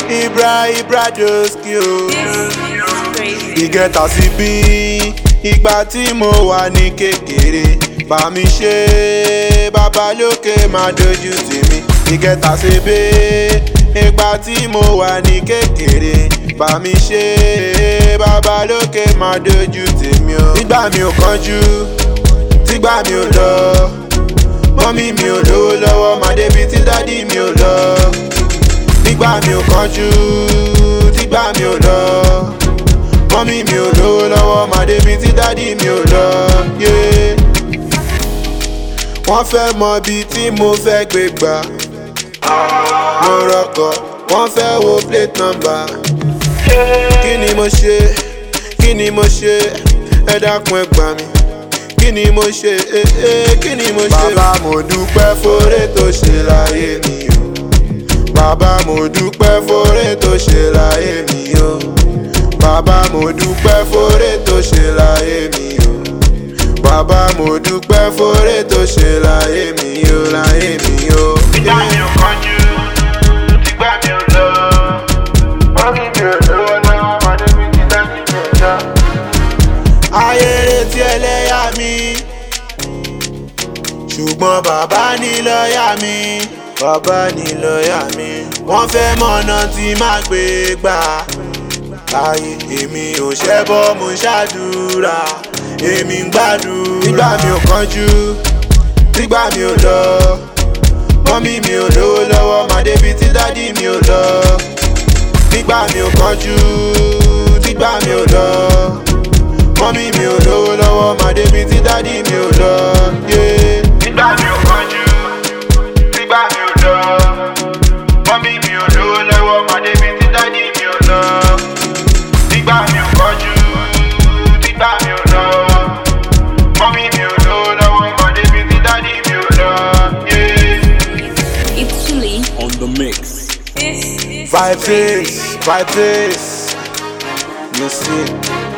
ibra ibra doski o. Crazy. ìgẹ̀tà sí bí ìgbà tí mo wà ní kékeré bá mi ṣe bàbá lókè má dojú tì mí ìgẹ̀tà sí bí ìgbà tí mo wà ní kékeré bá mi ṣe bàbá lókè má dojú tì mí o. nígbà mi ò kánjú tígbà mi ò lọ mọ́mí mi ò lówó lọ́wọ́ má débi tí dádì mi ò lọ nígbà mi ò kánjú tígbà mi ò lọ mọ́mí mi ò lówó lọ́wọ́ má débi tí dádì mi ò lọ. yeah. wọ́n fẹ́ mọ ibi tí mo fẹ́ gbé gbà mo rọkọ̀ wọ́n fẹ́ wo plate number kí ni mo ṣe kí ni mo ṣe ẹ dákun ẹ gbà mí kí ni mo ṣe eh, eh, kí ni mo ṣe. bàbá mo dúpẹ́ fóore tó ṣe láyé mi o bàbá mo dúpẹ́ fóore tó ṣe láyé mi o bàbá mo dúpẹ́ fóore tó ṣe láyé mi o bàbá mo dúpẹ́ fóore tó ṣe láyé mi o láyé mi o. Ìgbà mi ò kánjú, ìgbà mi ò lọ. Mọ́mí mi ò lówó lọ́wọ́, màdé mi ti dájú mi ò lọ. ayé retí ẹlẹ́yà mi ṣùgbọ́n bàbá ní lọ́ọ̀yà mi bàbá ní lọ́ọ̀yà mi wọ́n fẹ́ mọ̀nà tí má gbé gbà ayé èmi ò ṣẹ́bọ́ mo ṣàdúrà èmi ń gbádùn nígbà mi ò kánjú nígbà mi ò lọ mọ́mí mi ò lówó lọ́wọ́ má débi tí dádì mi ò lọ nígbà mi ò kánjú nígbà mi ò lọ mọ́mí mi ò lówó lọ́wọ́ má débi tí dádì mi ò lọ. yeah. Ìgbà mi ò kánjú, ìgbà mi ò lọ. Mọ́mí mi ò lówó lọ́wọ́, màdé mi ti dájú mi ò lọ. Ìgbà mi ò kánjú, ìgbà mi ò lọ. Mọ́mí mi ò lówó lọ́wọ́, màdé mi ti dájú mi ò lọ. Yeah. It's chilly. on the mix. This is Vibe crazy. face, vibe face. You see.